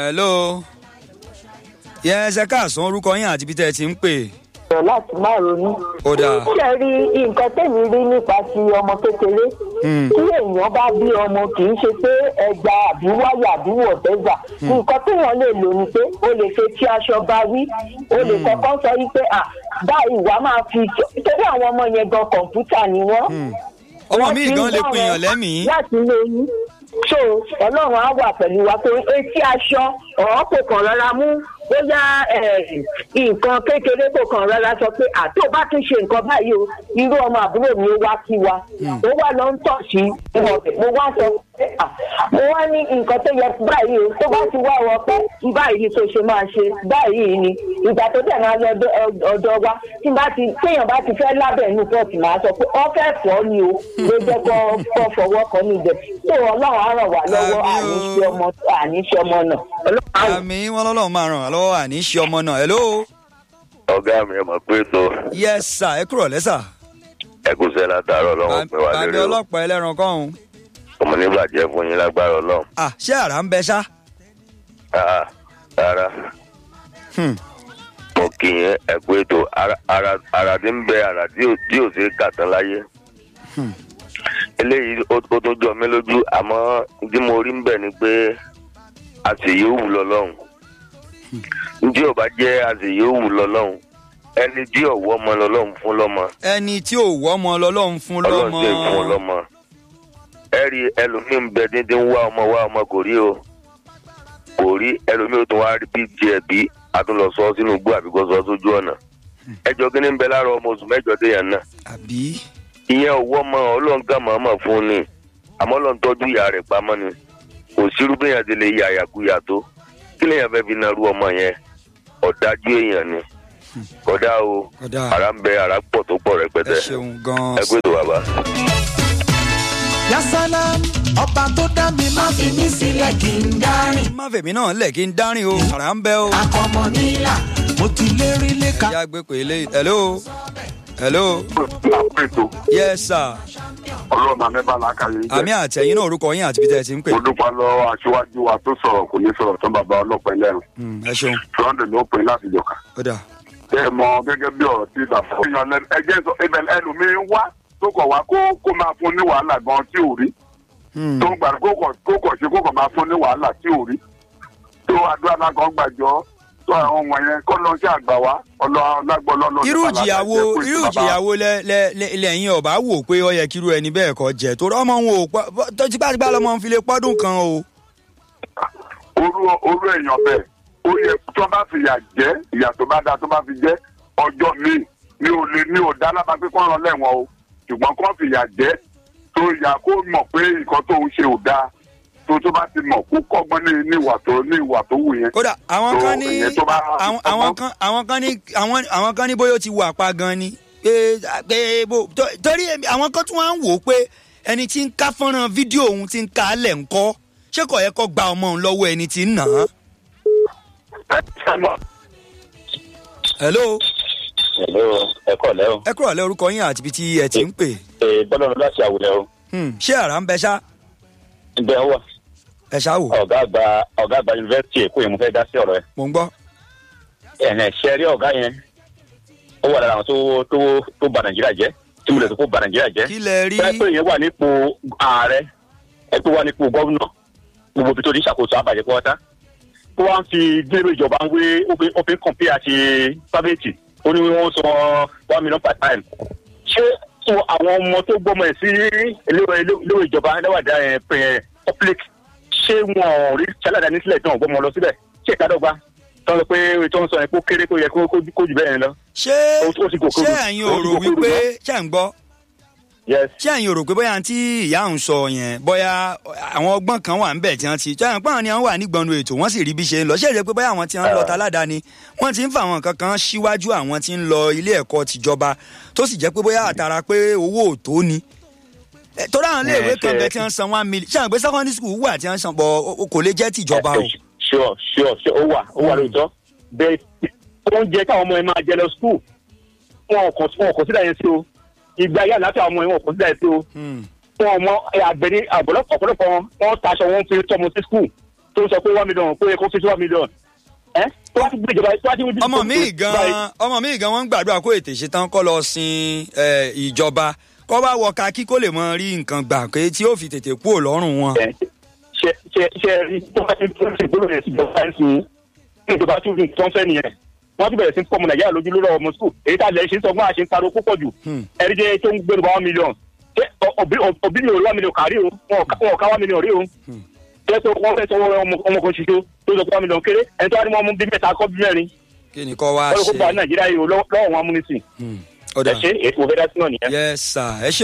hello yes ẹ káàsán orúkọ yín àti ibi tẹ́ ẹ ti ń pè sọ láti má ronú. ó dáa ṣe rí nǹkan tẹ̀mí rí nípa ti ọmọ kékeré. tí èèyàn bá bí ọmọ kì í ṣe pé ẹja àbí wáyà àbí wọ̀tẹ́gbà. nǹkan téèyàn lè lò ní pé o lè ṣe tí aṣọ bá wí. o lè kọ́kọ́ sọ wípé à báyìí wàá máa fi torí àwọn ọmọ yẹn gan kọ̀ǹpútà ni wọ́n. ọmọ Wọ́n mi ti ń gan lè gbọ́ pin èèyàn wọn lẹ́mìí láti lè yín. so ọlọ́run á wà pẹ̀lú wa pé etí aṣọ ọ̀hún kò kàn rọra mú bóyá eh, nǹkan kékeré kò kàn rọra sọ pé àtò bá tún ṣe nǹkan báyìí o irú ọmọ àbúrò mi ó wá kí wa ó wà lọ ń tọ̀ sí ìwọ̀n mo wá sọ pé à mo wá ní nǹkan tó yẹ báyìí o tó bá ti wá wọ pé báyìí ni kò ṣe máa ṣe báyìí ni ìgbà tó dẹ̀ máa lọ ọ̀dọ̀- ọ̀dọ̀ wa tí bá ti téèyàn bá ti fẹ́ lábẹ́ inú pọ́ọ̀tì máa sọ pé ọ́ fẹ́ fọ́ ni o ló jẹ́ kó kó fọwọ́ kan níbẹ̀ tó ọlọ́run á ràn wá lọ́wọ́ Àmín o. àníṣe ọmọ àníṣe ọmọ náà ọlọ́run á ràn àmì wọn lọ́lọ́run máa ràn wá lọ́wọ́ àní ṣe ọmọ náà hello ọgá mi ẹ mọ̀ pé tó yes sir ẹ kúrò lẹ́sà ẹkùsẹ́ látàárọ̀ ọlọ́run pé wá bàbá lérè o ọlọ́pàá ẹlẹ́ran kọ́hún ọmọ nígbàjẹ́ fún yín lágbára ọlọ́run ah ṣé àrà ń bẹ ṣá Ah, rárá Hmm. mo kì í yẹn ẹ pé tó ara ara- ara tí ń bẹ ara tí ò tí ò sí kà tán láyé eléyìí ó ó tún jọ mí lójú àmọ́ tí mo rí ń bẹ̀ ni pé àṣeyìí ó wù lọ́lọ́run tí ò bá jẹ́ àṣeyìí ó wù lọ́lọ́run ẹni tí ọ̀wọ́ ọmọ lọ́lọ́run fún lọ́mọ ẹni tí ò wọ́ ọmọ lọ́lọ́run fún ọlọ́run lọ́mọ sì fún un lọ́mọ ẹ rí ẹlòmíì ń bẹ dídín wá ọmọ wá ọmọ kò rí o kò rí ẹlòmíì ó tún wá rí bí tiẹ̀ bí a tún lọ sọ sínú igbó àbíkó sọ sójú ọ̀nà ẹjọ́ kí ni ń bẹ lára ọmọ oṣù mẹ́jọ déyàn náà àbí ìyẹn òwò ọmọ ọlọ́ǹkà màmá fún ni àmọ́ lọ́n tọ́jú ìyá rẹ̀ pamọ́ ni kò sírú bí èèyàn ti lè yà àyàkúyà tó kí lèèyàn fẹ́ fi narú ọmọ yẹn ọ̀dájú èèyàn ni kódà o kódà ara ń bẹ ara pọ̀ tó pọ̀ ẹ rẹpẹtẹ ṣeun gan-an ẹ gbé tó bàbá. yasalam ọba tó dá mi má fi mí sílẹ̀ kí n dárìn. má fèmí náà lẹ̀ kí n dárìn o àrà ń bẹ o. akọmọ nílà mo ti lérí léka. ìyá gbé pé eléyìí hello hello àpètò yes sir ọlọ́run àmẹ́bà làákàyè jẹ́. àmì àtẹ̀yìn náà orúkọ yín àti ibi tẹ́ ẹ ti ń pè mo dúpẹ́ lọ aṣíwájú wa tó sọ̀rọ̀ kò ní sọ̀rọ̀ tán bàbá ọlọ́pàá ẹlẹ́rìn Hmm, ẹ ṣeun sunday ló pin láti jọ̀ka. ó dà ẹ mọ gẹ́gẹ́ bí ọ̀rọ̀ tí bàbá èèyàn lẹ́nu ẹjẹ́ sọ ibẹ̀ ẹlòmíín wá tó kọ̀ wá kó kó máa fún ní wàhálà gan tí ò rí Hmm, tó ń gbà kó kọ̀ kó kọ̀ ṣe kó kọ̀ máa fún ní wàhálà tí ò rí tó àdúrà náà kan gbàjọ́ tó àwọn ọmọ yẹn kọ́ lọ sí àgbà wa ọlọ́ọ̀lágbọ́ lọ́lọ́ irú ìjìyàwó irú ìjìyàwó lẹ lẹ lẹ- lẹ́yìn ọba wò pé ó yẹ kírú ẹni bẹ́ẹ̀ kọ́ jẹ́ torí ọmọ wọn ò pọ́ tó tipátipá lọmọ ń fi lè pọ́dún kan o. orú orú èèyàn bẹ́ẹ̀ ó yẹ tó bá fi yà jẹ́ ìyà tó bá da tó bá fi jẹ́ ọjọ́ míì ní ò lè ní ò dá lábàá pé kọ́ ràn lẹ́wọ̀n o ṣùgbọ́n kó fi yà jẹ́ tó yà kó mọ̀ pé nǹkan tó ń ṣe ò dáa tó tó bá ti mọ̀ kó kọ́gbọ́n ní ní ìwà tó ní ìwà tó wù yẹn. kódà àwọn tó kan ní ìyẹn tó bá àwọn àwọn kan àwọn kan ní àwọn àwọn kan ní bóyá ó ti wà pa gan ni pé pé bó tó- torí èmi- àwọn kan tún wá ń wò ó pé ẹni tí ń ká fọ́nrán fídíò òun ti ń ká á lẹ̀ ń kọ́ ṣé kò yẹ kó gba ọmọ òun lọ́wọ́ ẹni tí ń nà án. ẹ ṣe mọ̀ hello Hello, ẹ kọ́ lẹ́ o. ẹ kúrò lẹ́ orúkọ yín àti ibi tí ẹ ti ń pè Ee bọ́lá ọ̀nà láti àwùlẹ̀ o. Hmm, ṣé àrà ń bẹ ṣá Ǹjẹ́ ó wà? ẹ ṣá wò Ọ̀gá àgbà ọ̀gá àgbà yunifásitì Èkó yẹn mo fẹ́ dá sí ọ̀rọ̀ ẹ̀. mò ń gbọ́. Ẹ̀hẹ̀n ṣe rí ọ̀gá yẹn. Ó wà lára àwọn tó tó tó bà Nàìjíríà jẹ́. Tí mo lè tó kó bà Nàìjíríà jẹ́. kí lẹ rí Bẹ́ẹ̀ pé yẹn wà nípò ààrẹ. Ẹ pé wà nípò gọ́vùnà. Gbogbo ibi tó ní ìṣàkóso àbàjẹ́ pọ́tá. Ó wá ń fi gbèrò ìjọba ń wé ó fi ń kọ̀m̀pé àti sábẹ́ẹ̀tì. Ó ní wọ́n sọ one million per time. Ṣé so àwọn ọmọ tó gbọ́mọ ẹ̀ sí iléèwé iléèwé ìjọba lẹ́wàdà ẹ̀ pẹ̀ public ṣé wọn ò rí ṣálàdání sílẹ̀ tí wọn gbọ́mọ lọ síbẹ̀ ṣé ìkádọ́gba tó ń sọ pé tó ń sọ yẹn kó kéré tó yẹ kó kó kó jù bẹ́ẹ̀ yẹn lọ. ṣé ó ti gòkè ṣé rù. ẹ̀yin Ó ò ti rò gòkè rù wípé náà. ṣé ń gbọ́ yes ṣé ẹ̀yin ò rò pé bóyá tí ìyá ń sọ yẹn bóyá àwọn ọgbọ́n kan wà ń bẹ̀ tí wọ́n ti tí wọ́n pọ́n ni wọ́n wà nígbọ̀nù ètò wọ́n sì rí bí ṣe ń lọ ṣé ìrẹ́ pé bóyá àwọn tí wọ́n ń lọ ta aládàáni wọ́n ti ń fa àwọn nǹkan kan síwájú àwọn tí ń lọ ilé ẹ̀kọ́ tìjọba tó sì jẹ́ pé bóyá àtàrà pé owó ò tó ni Eh, torí àwọn iléèwé Eh, kan ṣe- bẹ tí wọ́n san one million ṣé àwọn pé secondary school wà tí wọ́n san bọ̀ o- o- kò lè jẹ́ tìjọba o. sure sure sure ó wà ó wà lóòótọ́ bẹ́ẹ̀ oúnjẹ káwọn ọmọ yẹn máa jẹ lọ school wọn kò wọn kò sílẹ̀ yẹn sí o ìgbà yà láti àwọn ọmọ yẹn wọn kò sílẹ̀ yẹn sí o Hmm. wọn ọmọ àgbẹ̀ ní ọ̀pọ̀lọpọ̀ wọn wọn taṣọ wọn fi tọmọ sí school tó ń sọ pé one million pé kó fi sí one million ẹ tó wá ti gbé ìjọba tó wá ti gbé ọmọ mi gan ọmọ mi gan wọn ń gbàdúrà kó ètè ṣetán kó lọ sin ẹ, ìjọba kó bá wọ kakí kó lè mọ rí nǹkan gbà pé tí ó fi tètè kú lọ́rùn wọn. ẹ ṣe ṣe ṣe rí tó bá ti tó ti gbólóhùn sí ìjọba ẹ̀ sìn ní ìjọba tó ń tó ń fẹ́ nìyẹn wọ́n ti bẹ̀rẹ̀ sí fọ́ọ̀mù nàìjíríà lójú lórí ọmọ sùkúl èyí tá a lẹ̀ ṣe ń sọ fún àṣẹ ń pariwo púpọ̀ jù Hmm. ẹ̀rí jẹ́ tó ń gbé nípa one million ṣé ọ- òbí òbí mi ò rí one million kárí o wọn ò ká- wọn ò ká one million rí o ṣé tó wọ́n fẹ́ sọ ọmọ ọmọ kan ṣoṣo tó sọ pé one million kéré ẹni tó wá ní wọn mú bí mẹ́ta kọ́ bí mẹ́rin kí ni kò wá wọ́n lè kó ṣe. gba nàìjíríà yìí o lọ́wọ́ lọ́wọ́ wọn amúnisìn Hmm. ẹ ọ̀dà ṣe ètò òfẹ́ dá sí náà nìyẹn. yes sir ẹ ṣe